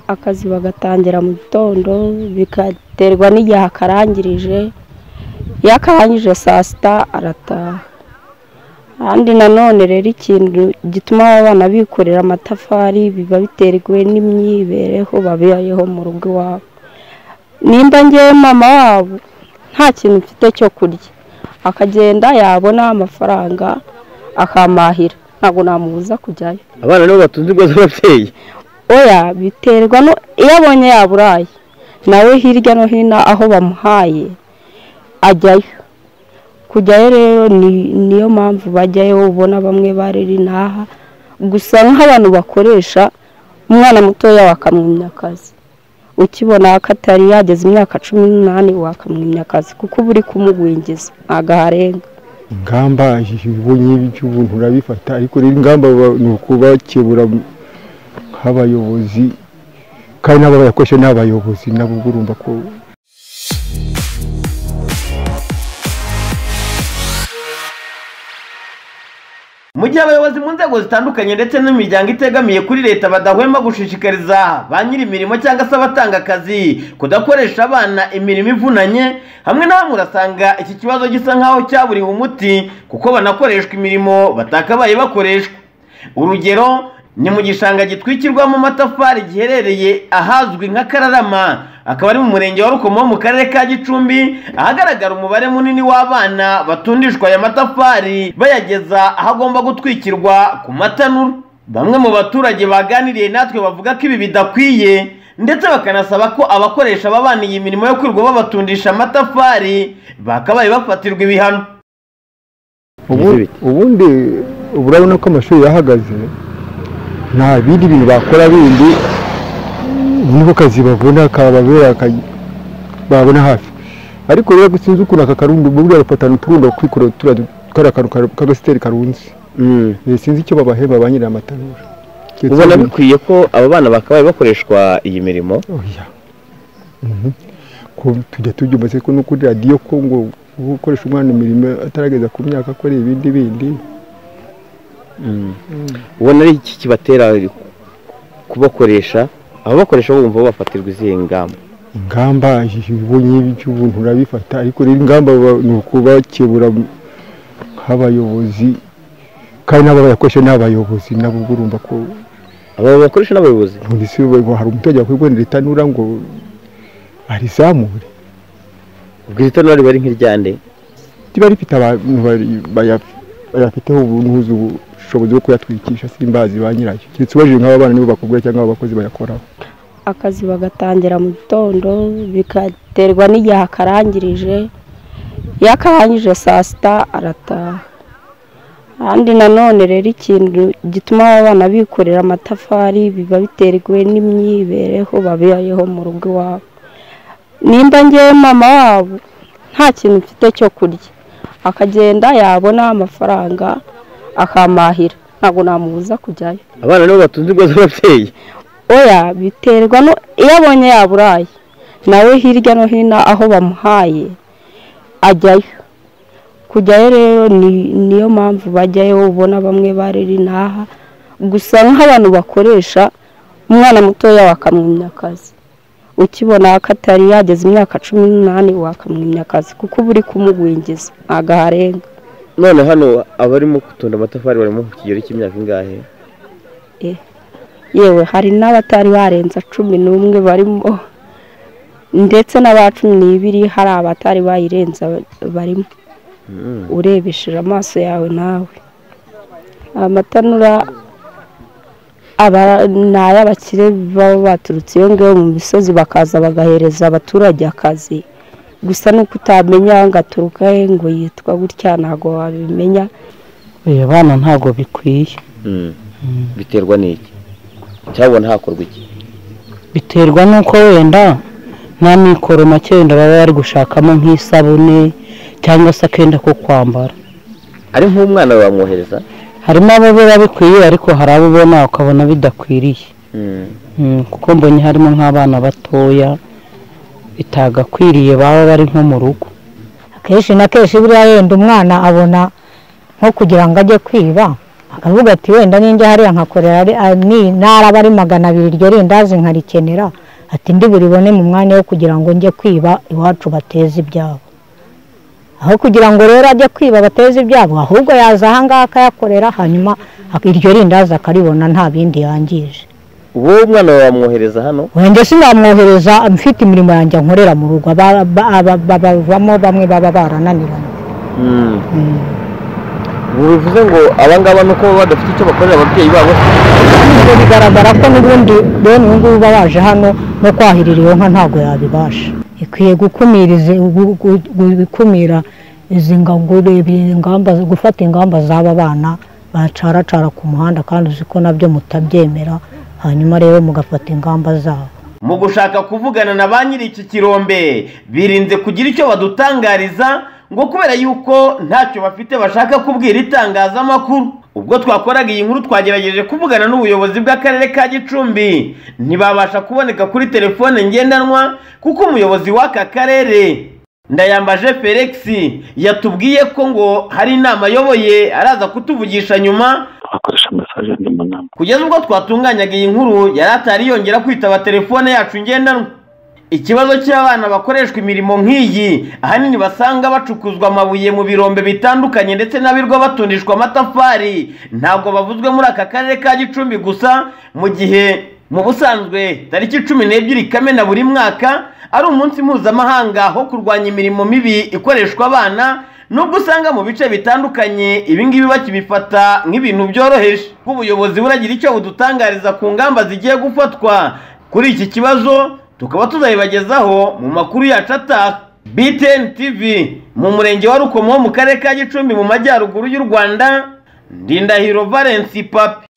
akazi bagatangira mu gitondo bikaterwa n'igihe akarangirije iyo akarangije saa sita arataha kandi nanone rero ikintu gituma abana bikorera amatafari biba biterwa n'imyibereho babayeho mu rugo iwabo nimba ngewe mama wabo nta kintu mfite cyo kurya akagenda yabona amafaranga akampahira ntabwo namubuza kujyayo abana nibo batunze ingo z'ababyeyi oya biterwa no iyo abonye yaburaye nawe hirya no hino aho bamuhaye ajyayo kujyayo rero ni- niyo mpamvu bajyayo ubona bamwe bariri n'aha gusa nk'abantu bakoresha umwana mutoya wakamwimya akazi ukibona ko atari yageza imyaka cumi n'umunani wakamwimya akazi kuko uba uri kumugwingiza ntabwo aharenga ingamba ibonye by'ubuntu urabifata ariko rero ingamba ba- ni ukubakebura nk'abayobozi kandi n'abo bayakoresha ni abayobozi nabo ubwo urumva ko mu gihe abayobozi mu nzego zitandukanye ndetse n'imiryango itegamiye kuri leta badahwema gushishikariza ba nyir'imirimo cyangwa se abatanga akazi kudakoresha abana imirimo ivunanye hamwe na hamwe urasanga iki kibazo gisa nk'aho cyaburiwe umuti kuko banakoreshwa imirimo batakabaye bakoreshwa urugero ni mu gishanga gitwikirwamo amatafari giherereye ahazwi nka kararama akaba ari mu murenge wa rukomo wo mu karere ka gicumbi ahagaragara umubare munini w'abana batundishwa aya matafari bayageza aho agomba gutwikirwa ku matanura bamwe mu baturage baganiriye natwe bavuga ko ibi bidakwiye ndetse bakanasaba ko abakoresha aba bana iyi mirimo yo kwirirwa babatundisha amatafari bakabaye bafatirwa ibihano ubu- N'iz'ibiti. ubundi ubu urabona ko amashuri yahagaze nta bindi bintu bakora bindi niko kazi babona kababera ka- babona hafi ariko rero sinzi ukuntu aka karundo buriya bafatana uturundo kwikorera turiya kariya kantu ka- k'agasiteri karunze Eh, sinzi icyo babahemba ba nyiri amatanura ubona bikwiye ko aba bana bakabaye bakoreshwa iyi mirimo oya Mhm. ko tujya tubyumva se ko no kuri radiyo ko ngo gukoresha umwana imirimo atarageza ku myaka akora ibindi bindi ubona ari iki kibatera kubakoresha ababakoresha bumva bafatirwa izihe ngamba ingamba ibonye by'ubuntu urabifata ariko rero ingamba ba- ni ukubakebura nk'abayobozi kandi n'abo bayakoresha ni abayobozi nabo ubwo urumva ko aba bakoresha n'abayobozi none se ubu hari umuturage wakwiye kubonera itanura ngo arizamure ubwo iri tanura riba ari nk'iryande riba rifite abantu bari- baya- bayafiteho ubuntuzi ubushobozi bwo kuyatwikisha simbazi ba nyirayo keretse ubajije nk'aba bana nibo bakubwira cyangwa aba bakozi bayakoraho akazi bagatangira mu gitondo bikaterwa n'igihe akarangirije iyo akarangije saa sita arataha kandi nanone rero ikintu gituma abana bikorera amatafari biba biterwa n'imyibereho babayeho mu rugo iwabo nimba ngewe mama wabo nta kintu mfite cyo kurya akagenda yabona amafaranga akampahira ntabwo namubuza kujyayo abana nibo batunze ingo z'ababyeyi oya biterwa no iyo abonye yaburaye nawe hirya no hino aho bamuhaye ajyayo kujyayo rero ni- niyo mpamvu bajyayo ubona bamwe bariri n'aha gusa nk'abantu bakoresha umwana mutoya wakamwimya akazi ukibona ko atari yageza imyaka cumi n'umunani wakamwimya akazi kuko uba uri kumugwingiza ntabwo aharenga none hano abarimo gutunda amatafari barimo ku kigero cy'imyaka ingahe yewe hari n'abatari barenza cumi n'umwe barimo ndetse n'aba cumi n'ibiri hari abatari bayirenza barimo Mm. urebesheje amaso yawe nawe amatanura aba ni ay'abakire baba baturutse iyo ngiyo mu misozi bakaza bagahereza abaturage akazi gusa nuko utamenya ngo aturuka he ngo yitwa gutya ntabwo wabimenya oya abana ntabwo bikwiye Mm. biterwa n'iki cyabona hakorwa iki biterwa n'uko wenda nta mikoro make wenda baba bari gushakamo nk'isabune cyangwa se akenda ko kwambara ari nk'umwana bamwohereza harimo abo biba bikwiye ariko hari abo ubona ukabona bidakwiriye Mm. Mm, kuko mbonye harimo nk'abana batoya bitagakwiriye baba bari nko mu rugo akenshi na kenshi buriya yenda umwana abona nko kugira ngo ajye kwiba akavuga ati wenda ninjya hariya nkakorera ari- ah, ni ntara aba ari magana abiri iryo rindazi nkarikenera ati ndi buribone mu mwanya wo kugira ngo njye kwiba iwacu bateze ibyabo aho kugira ngo rero ajye kwiba bateze ibyabo ahubwo yaza ahangaha akayakorera hanyuma ak- iryo rindazi akaribona nta bindi yangije uwo mwana wawe wamwohereza hano wenda sinamwohereza mfite imirimo yanjye nkorera mu rugo aba- ba- aba- babavamo bamwe baba barananiranye bivuze ngo aba ngaba ni uko baba badafite icyo bakorera ababyeyi babo Ubwo bigaragara ko n'ubundi bene ubu ngubu baje hano no kwahirira iyo nka ntabwo yabibasha ikwiye gukumira izi- gu- gu- gu- gukumira izi nga- gureba ingamba gufata ingamba z'aba bana bacaracara ku muhanda kandi uzi ko nabyo mutabyemera hanyuma rero mugafata ingamba zabo mu gushaka kuvugana na ba nyiri iki kirombe birinze kugira icyo badutangariza ngo kubera yuko ntacyo bafite bashaka kubwira itangazamakuru ubwo twakoraga iyi nkuru twagerageje kuvugana n'ubuyobozi bw'akarere ka gicumbi ntibabasha kuboneka kuri telefone ngendanwa kuko umuyobozi w'aka karere ndayambaje felix yatubwiye ko ngo hari inama ayoboye araza kutuvugisha nyuma bakoresha mesaje ndi mu nama kugeza ubwo twatunganyaga iyi nkuru yari atari yongera kwitaba telefone yacu ngendanwa ikibazo cy'abana bakoreshwa imirimo nk'iyi ahanini basanga bacukuzwa amabuye mu birombe bitandukanye ndetse n'abirwa batundishwa amatafari ntabwo bavuzwe muri aka karere ka gicumbi gusa mu gihe mu busanzwe tariki cumi n'ebyiri kamena buri mwaka ari umunsi mpuzamahanga wo kurwanya imirimo mibi ikoreshwa abana nubwo usanga mu bice bitandukanye ibingibi bakibifata nk'ibintu byoroheje nk'ubuyobozi buragira icyo budutangariza ku ngamba zigiye gufatwa kuri iki kibazo tukaba tuzabibagezaho mu makuru yacu ataha btn tv mu murenge wa rukomo wo mu karere ka gicumbi mu majyaruguru y'u rwanda ndindahiro valence papi